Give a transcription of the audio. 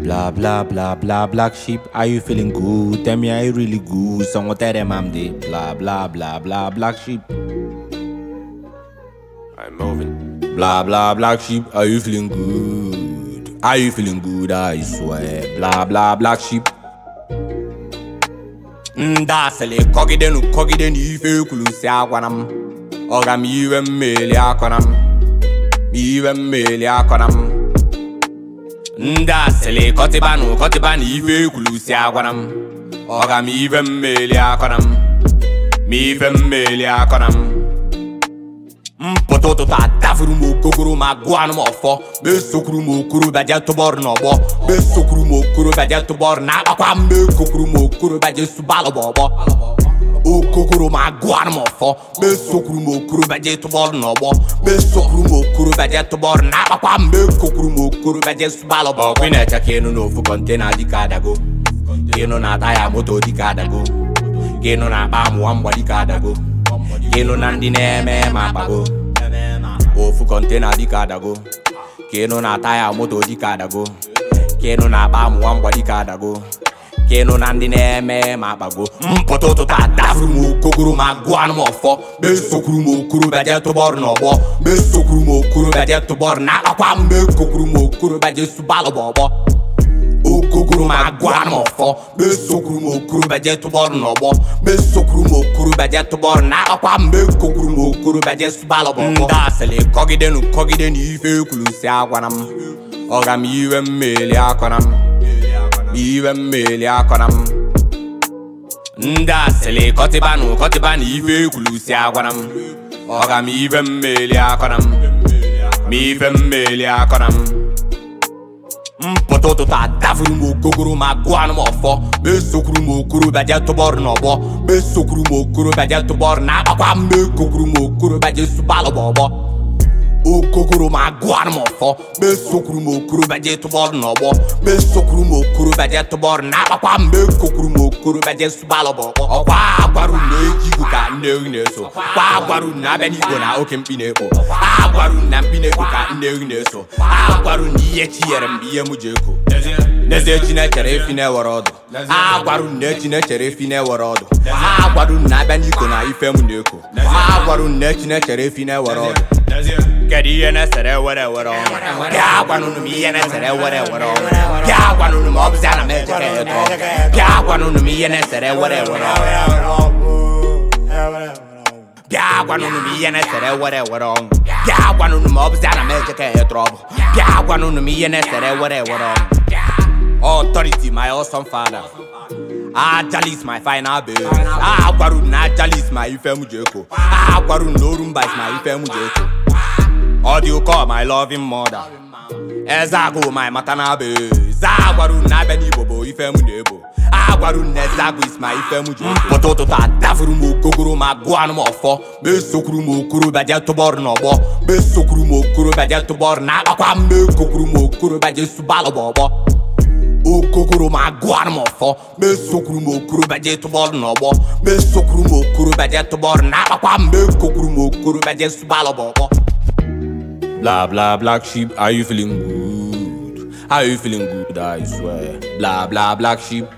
Blah blah blah blah black sheep, are you feeling good? Tell me are you really good? Someone tell them I'm the blah blah blah blah black sheep. I'm moving. Blah blah black sheep, are you feeling good? Are you feeling good? I swear. Blah blah black sheep. ndasịlị kọgidenu kọgidenu ife ekwuru si agwana m ọga m iwe mmeli akọna m iwe mmeli akọna m ndị asịlị kọtịbanụ kọtịbanụ ife ekwuru si agwana m ọga m iwe mmeli akọna m ma ife mmeli akọna m mpụta ụtụtụ adafuru m okokoro ma gụọ m ọfọ mesokwuru m okorobịa je tụbọrụ n'ọgbọ mesokwuru m okorobịa je tụbọrụ na agbakwa m mekokwuru m okorobịa je subalụ bụ ọgbọ okokoro ma gụọ m ọfọ mesokwuru m okorobịa je tụbọrụ n'ọgbọ mesokwuru m okorobịa je tụbọrụ na agbakwa m mekokwuru m okorobịa je subalụ bụ ọgbọ ị na-eche ka ịnụ n'ofu kọntena dịka adago ka ịnụ na taya moto dịka adago ka ịnụ na akpa amụwa mgba dịka adago ka ịnụ na ndị na-eme ma akpago ofu kọntena dịka adago ka ịnụ na taya moto dịka adago ka ịnụ na akpa amụwa mgba dịka adago ka ịnụ na ndị na-eme ma akpago mpụta ụtụtụ adafuru m okokoro ma gụọ m ọfọ mesokwuru m okorobịa je tụbọrụ n'ọgbọ mesokwuru m okorobịa je tụbọrụ na akpakwa m mekokwuru m okorobịa je subalụ bụ ọgbọ okokoro ma gụọ m ọfọ mesokwuru m okorobịa je tụbọrụ n'ọgbọ mesokwuru m okorobịa je tụbọrụ na akpakwa m mekokwuru m okorobịa je subalụ bụ ọgbọ ndị asịlị kọgidenu kọgidenu ife ekwuru si agwana m ọga m iwe mmeli akọna m iwe mmeli akọna m ndị asịlị kọtịbanụ kọtịbanụ ife ekwuru si agwana m ọga m iwe mmeli akọna m ma ife mmeli akọna m mpụta ụtụtụ adafuru m okokoro ma gụọ m ọfọ mesokwuru m okorobịa je tụbọrụ n'ọgbọ mesokwuru m okorobịa je tụbọrụ na agbakwa m mekokwuru m okorobịa je subalụ bụ ọgbọ okokoro ma gụọ m ọfọ mesokwuru m okorobịa je tụbọrụ n'ọgbọ mesokwuru m okorobịa je tụbọrụ na agbakwa m mekokwuru m okorobịa je subalụ bụ ọgbọ ọkwa agwarụ m na-eji igwe ka nne ehi na-eso kwa agwarụ m na abịa n'igbo na oke mkpi na-ekpo agwarụ m na mkpi na-ekpo ka nne ehi na-eso agwarụ m na ihe chi nyere m bụ ihe m ji eko n'ezie chi na-echere efi na-ewere ọdụ agwarụ m na echi na-echere efi na-ewere ọdụ agwarụ m na abịa n'iko na ife m na-eko agwarụ m na echi na-echere efi na-ewere ọdụ kedu ihe na-esere ewere ewere ọnwụ bịa gwanụnụ m ihe na-esere ewere ewere ọnwụ bịa gwanụnụ m ọ bụzi ana m eje ka eto bịa gwanụnụ m ihe na-esere ewere ewere ọnwụ bịa gwanụnụ m ihe na-esere ewere ewere ọnwụ bịa gwanụnụ m ọ bụzi ana m eje ka eto ọbụ bịa gwanụnụ m ihe na-esere ewere ewere ọnwụ authority my awesome father Ajali is my final babe. Agwaru na Ajali is my ife m ji eko. Agwaru na Orumba is my ife m ji eko. Audio call my loving mother. Ezago my maternal babe. Zagwaru na abịa n'Igbo bụ ife m na-ebo. Agwaru na Ezago is my ife m ji eko. Pụta ụtụtụ adafuru m okokoro ma gụọ m ọfọ. Mesokwuru m okorobịa je tụbọrụ n'ọgbọ. Mesokwuru m okorobịa je tụbọrụ na agbakwa m mekokwuru m okorobịa je subalụ bụ ọgbọ. okokoro ma gụọ m ọfọ mesokwuru m okorobịa je tụbọrụ n'ọgbọ mesokwuru m okorobịa je tụbọrụ na agbakwa m mekokwuru m okorobịa je subalụ bụ ọgbọ bla bla black sheep are you feeling good are you feeling good i swear bla bla black sheep